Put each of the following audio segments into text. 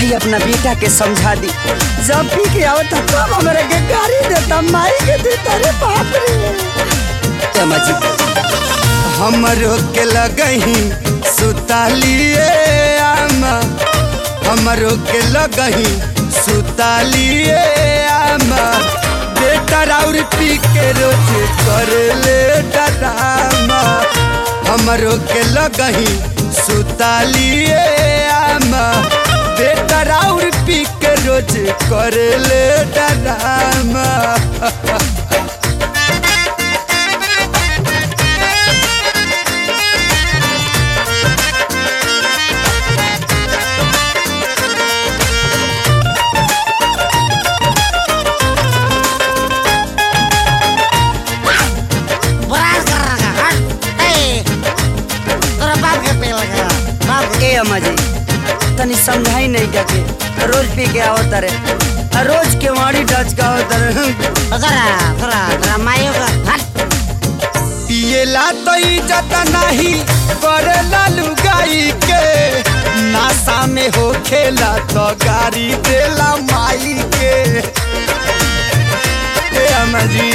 जाई अपना बेटा के समझा दी जब पी के आवता तब हमरा के गाड़ी देता माई के देता रे बाप रे समझ हमरो के लगही सुतालिए आमा हमरो के लगही सुतालिए आमा बेटा राउर पी के रोज कर ले डरामा हमरो के लगही सुतालिए आमा बेटा राउर पी के रोज कर ले डरामा बराज कर रहा है हट ए तोरा बाप के पे लगा बाप ए अम्मा जी तनी समझाई नहीं जाके रोज पी के आओ तारे आ रोज के वाड़ी डच का आओ तारे तोरा तोरा तोरा मायो का हट पिएला तो इज्जत नहीं करेला लुगाई के नासा में हो खेला तो गाड़ी देला माई के ए अम्मा जी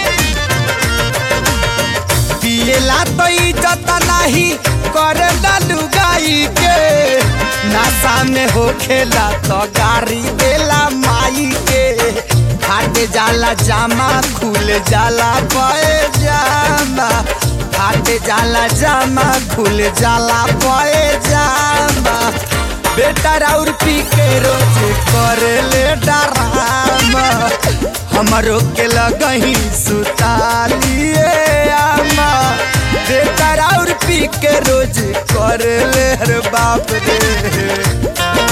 पिएला तो इज्जत नहीं करेला लुगाई के नासा में हो खेला तो गाड़ी देला माई के फाट जाला जामा खुल जाला पए जामा फाट जाला जामा खुल जाला पए जामा बेटा राउर पी के रोज करे ले डरामा हमरो के लगही सुतालिए आमा बेटा राउर पी के रोज करे ले हर बाप रे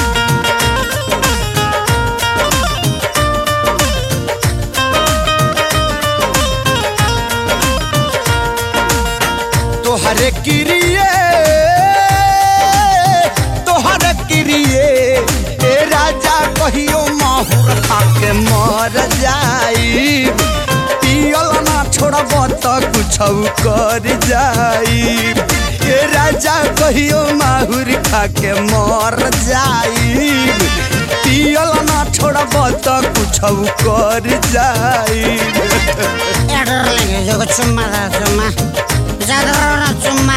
तोहरे किरिए तोहरे किरिए ए राजा कहियो माहुर खाके मर जाई पियल ना छोड़ब त कुछ कर जाई ए राजा कहियो माहुर खाके मर जाई पियल ना छोड़ब त कुछ कर जाई ए डर लगे जो चुम्मा दा चुम्मा ज्यादा रोना चुम्मा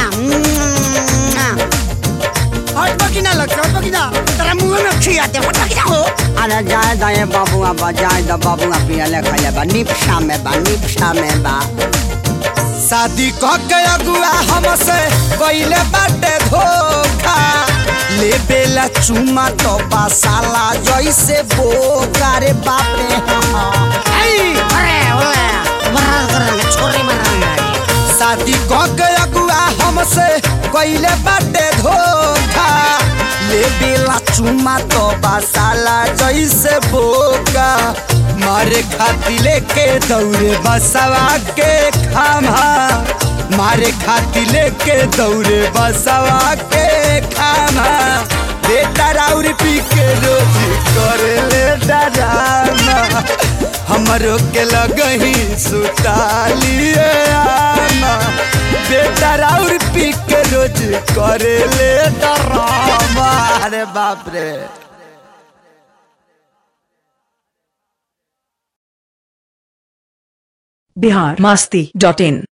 हट बकिना लग हट बकिना तेरा मुंह में खिया दे हट बकिना हो अरे जाए दाए बाबुआ बा जाए दा बाबुआ पिया ले खा बा निपशा में बा निपशा में बा शादी क के अगुआ हमसे कइले बाटे धोखा ले बेला चुमा तो बासाला जैसे बोका रे बापे आई अरे ओए बराज कर रहा है छोरी मार रहा है शादी क के अगुआ हमसे कइले बाटे धोखा ले बेला चुमा तो बासाला जैसे बोका मारे खाती लेके दौड़े बसवा के खामा मारे खाती लेके दौड़े बसवा के खामा बेटा राउर पी के रोज करे ले डरामा हमरो के लगही सुतालिए आमा बेटा राउर पी के रोज करे ले डरामा अरे बाप रे बिहार मास्ती डॉट इन